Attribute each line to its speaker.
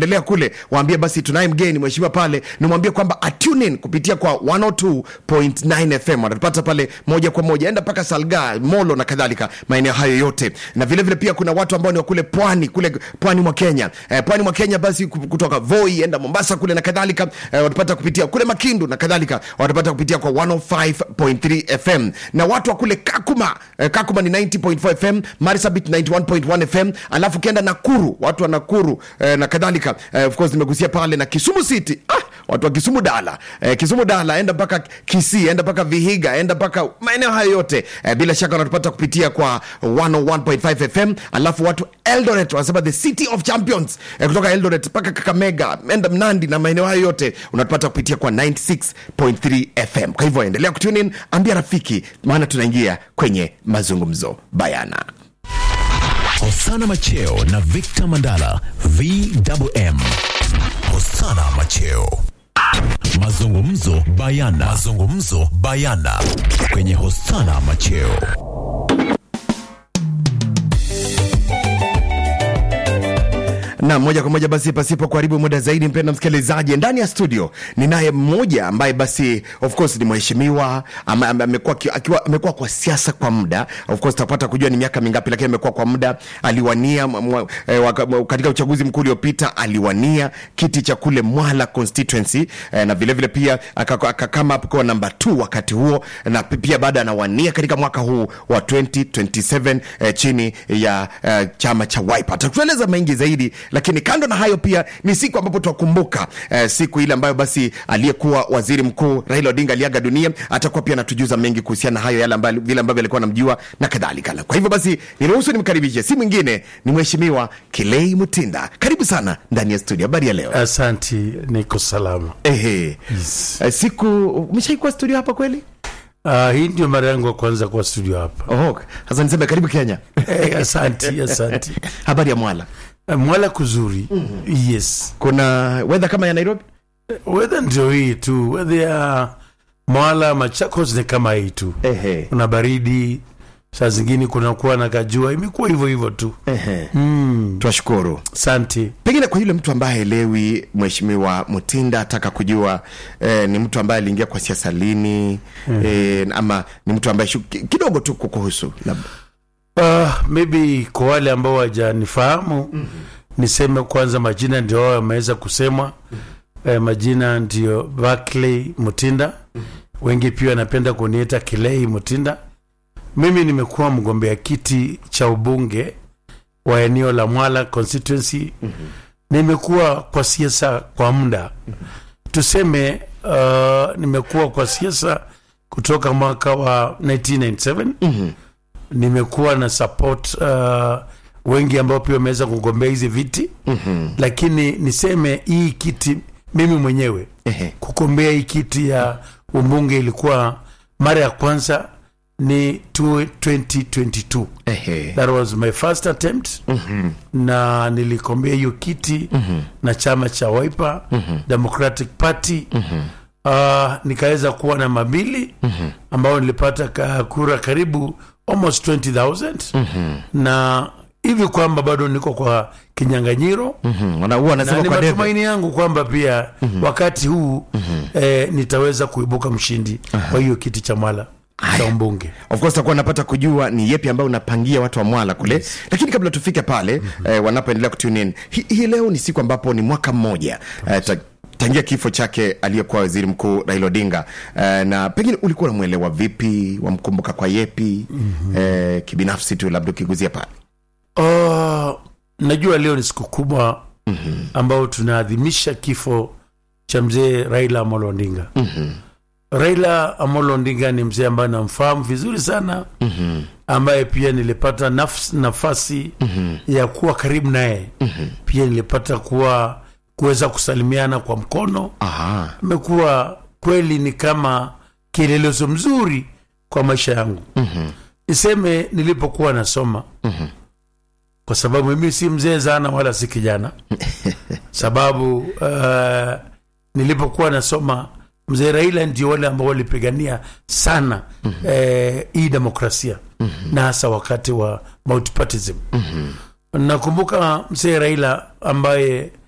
Speaker 1: tembelea kule waambie basi tunaye mgeni mheshimiwa pale nimwambie kwamba atune in kupitia kwa 102.9 fm wanatupata pale moja kwa moja enda mpaka salga molo na kadhalika maeneo hayo yote na vile vile pia kuna watu ambao ni wa kule pwani kule pwani mwa kenya eh, pwani mwa kenya basi ku- kutoka voi enda mombasa kule na kadhalika eh, watapata kupitia kule makindu na kadhalika watapata kupitia kwa 105.3 fm na watu wa kule kakuma eh, kakuma ni 90.4 fm marisabit 91.1 fm alafu ukienda nakuru watu wa nakuru eh, na kadhalika eh, of course nimegusia pale na kisumu city ah, watu wa kisumu dala eh, kisumu dala enda mpaka kisii enda mpaka vihiga enda mpaka maeneo hayo yote eh, bila shaka wanatupata kupitia kwa 101.5 fm alafu watu eldoret wanasema the city of champions eh, kutoka eldoret mpaka kakamega enda mnandi na maeneo hayo yote unatupata kupitia kwa 96.3 fm kwa hivyo endelea kutunin ambia rafiki maana tunaingia kwenye mazungumzo bayana
Speaker 2: Hosana Macheo na Victor Mandala VMM. Hosana Macheo. Mazungumzo bayana. Mazungumzo bayana kwenye Hosana Macheo.
Speaker 1: na moja kwa moja basi pasipo kuharibu muda zaidi mpenda msikilizaji ndani ya studio ninaye mmoja ambaye basi of course ni mheshimiwa ama- ama- amekuwa aki- akiwa- amekuwa kwa siasa kwa muda of course tutapata kujua ni miaka mingapi lakini amekuwa kwa muda aliwania mwa- mwa- eh, waka- mwa- katika uchaguzi mkuu uliopita aliwania kiti cha kule mwala constituency eh, na vilevile vile pia aka- akakama hapo kwa namba 2 wakati huo na pi- pia baada anawania katika mwaka huu wa 2027 eh, chini ya eh, chama cha Wiper. Atatueleza mengi zaidi, lakini kando na hayo pia ni siku ambapo twakumbuka eh, siku ile ambayo basi aliyekuwa waziri mkuu Raila Odinga aliaga dunia. Atakuwa pia anatujuza mengi kuhusiana na hayo yale ambayo vile ambavyo alikuwa anamjua na kadhalika. Kwa hivyo basi niruhusu nimkaribishe, si mwingine ni mheshimiwa Kilei Mutinda. Karibu sana ndani ya studio. Habari ya leo?
Speaker 3: Asanti, niko salama.
Speaker 1: Ehe. Eh, siku umeshaikuwa studio hapa kweli?
Speaker 3: Uh, hii ndio mara yangu ya kwanza kwa studio hapa.
Speaker 1: Oh, sasa niseme karibu Kenya.
Speaker 3: Eh, asanti, asanti.
Speaker 1: Habari ya Mwala,
Speaker 3: Eh, Mwala kuzuri. Yes.
Speaker 1: kuna weather kama ya Nairobi?
Speaker 3: Weather ndio hii tu. Weather ya Mwala Machakos ni kama hii tu.
Speaker 1: Ehe.
Speaker 3: Kuna baridi, saa zingine kunakuwa na kajua, imekuwa hivyo hivyo tu.
Speaker 1: Ehe.
Speaker 3: Mm.
Speaker 1: Twashukuru.
Speaker 3: Asanti.
Speaker 1: Pengine kwa yule mtu ambaye haelewi, Mheshimiwa Mutinda ataka kujua eh, ni mtu ambaye aliingia kwa siasa lini eh, ama ni mtu ambaye shu, ki- kidogo tu kukuhusu labda.
Speaker 3: Uh, maybe kwa wale ambao wajanifahamu niseme kwanza majina ndio hao yameweza kusemwa eh, majina ndio Barclay Mutinda wengi pia wanapenda kuniita Kilei Mutinda mimi nimekuwa mgombea kiti cha ubunge wa eneo la Mwala constituency nimekuwa kwa siasa kwa muda tuseme uh, nimekuwa kwa siasa kutoka mwaka wa 1997 nimekuwa na support uh, wengi ambao pia wameweza kugombea hizi viti mm-hmm. lakini niseme hii kiti mimi mwenyewe
Speaker 1: Ehe.
Speaker 3: kugombea hii kiti ya umbunge ilikuwa mara ya kwanza ni tu- 2022
Speaker 1: Ehe.
Speaker 3: that was my first attempt mm-hmm. na nilikombea hiyo kiti mm-hmm. na chama cha Wiper mm-hmm. Democratic Party mm-hmm. uh, nikaweza kuwa na mabili mm-hmm. ambao nilipata ka kura karibu almost 20000 mm-hmm. na hivi kwamba bado niko kwa kinyanganyiro
Speaker 1: Mhm. Wana- huwa
Speaker 3: na
Speaker 1: anasema
Speaker 3: ni
Speaker 1: kwa debe.
Speaker 3: matumaini yangu kwamba pia mm-hmm. wakati huu mm-hmm. eh, nitaweza kuibuka mshindi wa hiyo kiti cha Mwala cha umbunge
Speaker 1: of course takuwa napata kujua ni yepi ambayo unapangia watu wa mwala kule yes. lakini kabla tufike pale mm-hmm. eh, wanapoendelea kutune in hii hi leo ni siku ambapo ni mwaka mmoja eh, ta, tangia kifo chake aliyekuwa waziri mkuu raila odinga eh, na pengine ulikuwa unamwelewa vipi wamkumbuka kwa yepi mm-hmm. eh, kibinafsi tu labda ukiguzia pale
Speaker 3: Oh, najua leo ni siku kubwa mm-hmm. ambao tunaadhimisha kifo cha mzee Raila Amolo Odinga.
Speaker 1: mm-hmm.
Speaker 3: Raila Amolo Odinga ni mzee ambaye namfahamu vizuri sana
Speaker 1: Mm-hmm.
Speaker 3: ambaye pia nilipata nafs, nafasi
Speaker 1: Mm-hmm.
Speaker 3: ya kuwa karibu naye
Speaker 1: Mm-hmm.
Speaker 3: pia nilipata kuwa kuweza kusalimiana kwa mkono.
Speaker 1: Aha.
Speaker 3: Amekuwa kweli ni kama kielelezo mzuri kwa maisha yangu.
Speaker 1: Mm-hmm.
Speaker 3: Niseme nilipokuwa nasoma
Speaker 1: Mm-hmm.
Speaker 3: kwa sababu mimi si mzee sana wala si kijana sababu uh, nilipokuwa nasoma mzee raila ndio wale ambao walipigania sana mm-hmm. eh, hii demokrasia mm-hmm. na hasa wakati wa multipartism mm-hmm. nakumbuka mzee raila ambaye